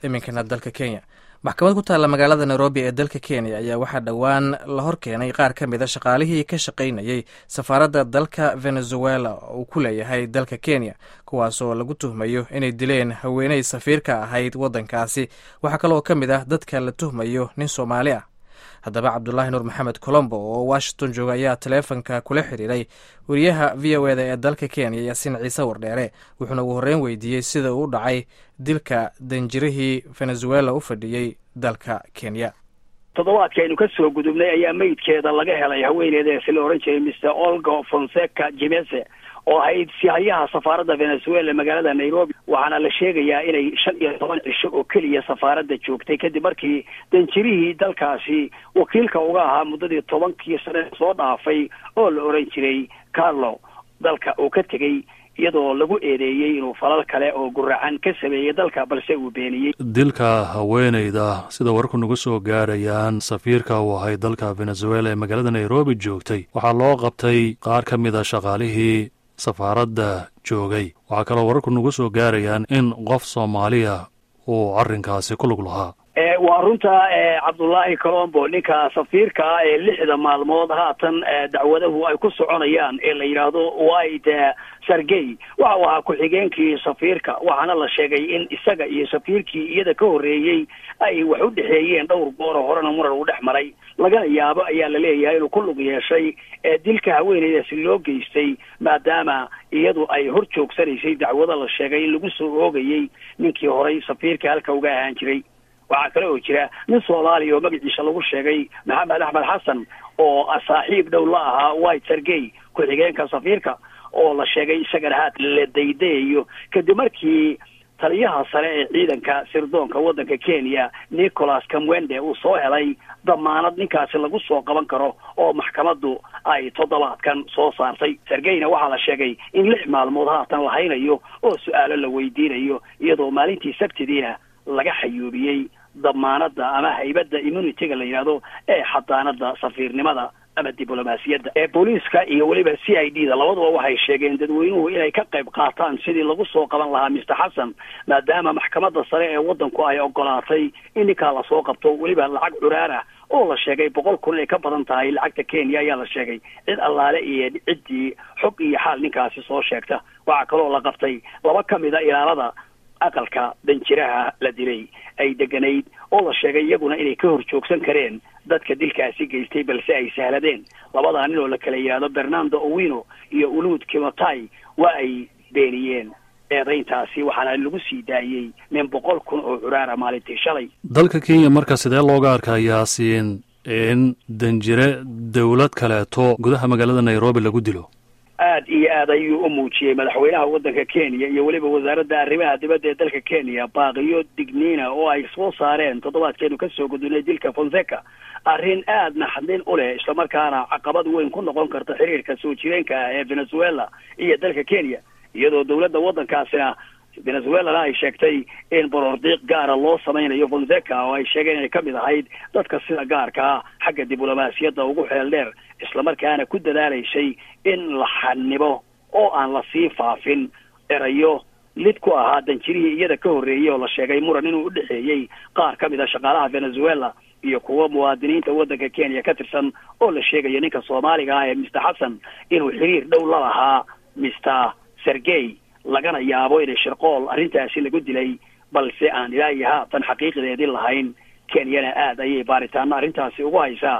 iminkana dalka kenya maxkamad ku taalla magaalada nairobi ee dalka kenya ayaa waxaa dhowaan la hor keenay qaar ka mid a shaqaalihii ka shaqaynayay safaaradda dalka venezuela uu ku leeyahay dalka kenya kuwaasoo lagu tuhmayo inay dileen haweeney safiirka ahayd waddankaasi waxaa kaloo ka mid ah dadka la tuhmayo nin soomaali ah haddaba cabdulaahi nuur maxamed colombo oo washington jooga ayaa taleefonka kula xiriiray wariyaha v o eda ee dalka kenya yaasiin ciise wardheere wuxuuna ugu horreyn weydiiyey sida uu u dhacay dilka danjirihii venezuela u fadhiyey dalka kenya toddobaadka aynu ka soo gudubnay ayaa meydkeeda laga helay haweeneydaasi la odhan jiray mr olga fonseca jimese oo ahayd sihayaha safaaradda venezuela magaalada nairobi waxaana la sheegayaa inay shan iyo toban cisho oo keliya safaaradda joogtay kadib markii danjirihii dalkaasi wakiilka uga ahaa muddadii tobankii sane soo dhaafay oo la odhan jiray carlo dalka uu ka tegey iyadoo lagu eedeeyey inuu falal kale oo guracan ka sameeyey dalka balse uu beeniyey dilka haweeneyda sida warku nagu soo gaarayaan safiirka uu ahay dalka venezuela ee magaalada nairobi joogtay waxaa loo qabtay qaar ka mid a shaqaalihii safaaradda joogay waxaa kaloo wararku nagu soo gaarayaan in qof soomaaliya uu arrinkaasi ku lug lahaa waa runta cabdullaahi colombo ninka safiirka ah ee lixda maalmood haatan dacwadahu ay ku soconayaan ee la yidhaahdo white sargey waxa uu ahaa ku-xigeenkii safiirka waxaana la sheegay in isaga iyo safiirkii iyada ka horreeyey ay wax u dhexeeyeen dhowr gooro horena muran uu dhex maray lagana yaabo ayaa la leeyahay inuu ku lug yeeshay dilka haweeneydaasi loo geystay maadaama iyadu ay hor joogsanaysay dacwado la sheegay in lagu soo oogayey ninkii horay safiirka halka uga ahaan jiray waxaa kale oo jira nin soomaaliya oo magaciisa lagu sheegay maxamed axmed xasan oo saaxiib dhow la ahaa white sergey ku-xigeenka safiirka oo la sheegay isagana haat la daydayayo kadib markii taliyaha sare ee ciidanka sirdoonka waddanka kenya nicholas kamwende uu soo helay damaanad ninkaasi lagu soo qaban karo oo maxkamaddu ay toddobaadkan soo saartay sergeyna waxaa la sheegay in lix maalmood haatan la haynayo oo su-aalo la weydiinayo iyadoo maalintii sabtidiina laga xayuubiyey damaanada ama haybadda immunityga la yidhaahdo ee xadaanada safiirnimada ama diblomaasiyadda ee booliiska iyo weliba c i d da labaduba waxay sheegeen dadweynuhu inay ka qayb qaataan sidii lagu soo qaban lahaa mister xasan maadaama maxkamadda sare ee waddanku ay ogolaatay in ninkaa lasoo qabto weliba lacag curaar ah oo la sheegay boqol kun inay ka badan tahay lacagta kenya ayaa la sheegay cid allaale iyo ciddii xog iyo xaal ninkaasi soo sheegta waxaa kaloo la qabtay laba ka mid a ilaalada aqalka danjiraha la dilay ay deganayd oo la sheegay iyaguna inay ka hor joogsan kareen dadka dilkaasi geystay balse ay sahladeen labadaa nin oo la kala yidhaahdo bernando owino iyo uluud kimotai waa ay beeniyeen eedayntaasi waxaana lagu sii daayey min boqol kun oo curaara maalintii shalay dalka kenya marka sidee looga arkaa yaasiin in danjire dowlad kaleeto gudaha magaalada nairobi lagu dilo aad iyo aad ayuu u muujiyey madaxweynaha waddanka kenya iyo weliba wasaaradda arrimaha dibadda ee dalka kenya baaqiyo digniina oo ay soo saareen toddobaadkeenu kasoo gudunay dilka fonseca arrin aad naxdin u leh islamarkaana caqabad weyn ku noqon karta xiriirka soo jireenka ah ee venezuela iyo dalka kenya iyadoo dowladda waddankaasina venezuelana ay sheegtay in borordiiq gaara loo samaynayo fonseca oo ay sheegeen inay ka mid ahayd dadka sida gaarka ah xagga diblomaasiyadda ugu xeel dheer islamarkaana ku dadaalaysay in la xanibo oo aan la sii faafin erayo lid ku ahaa danjirihii iyada ka horreeyey oo la sheegay muran inuu u dhexeeyey qaar ka mid a shaqaalaha venezuela iyo kuwa muwaadiniinta waddanka kenya ka tirsan oo la sheegayo ninka soomaaliga ah ee mister xasan inuu xiriir dhow la lahaa mister sergey lagana yaabo inay shirqool arrintaasi lagu dilay balse aan ilaa iyo haatan xaqiiqdeedii lahayn kenyana aad ayay baaritaano arrintaasi ugu haysaa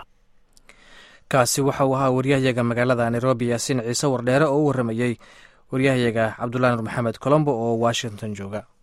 kaasi waxa uu ahaa waryahayaga magaalada nairobi yaasiin ciise wardheere oo u warramayey waryahayaga cabdullahi nur maxamed colombo oo washington jooga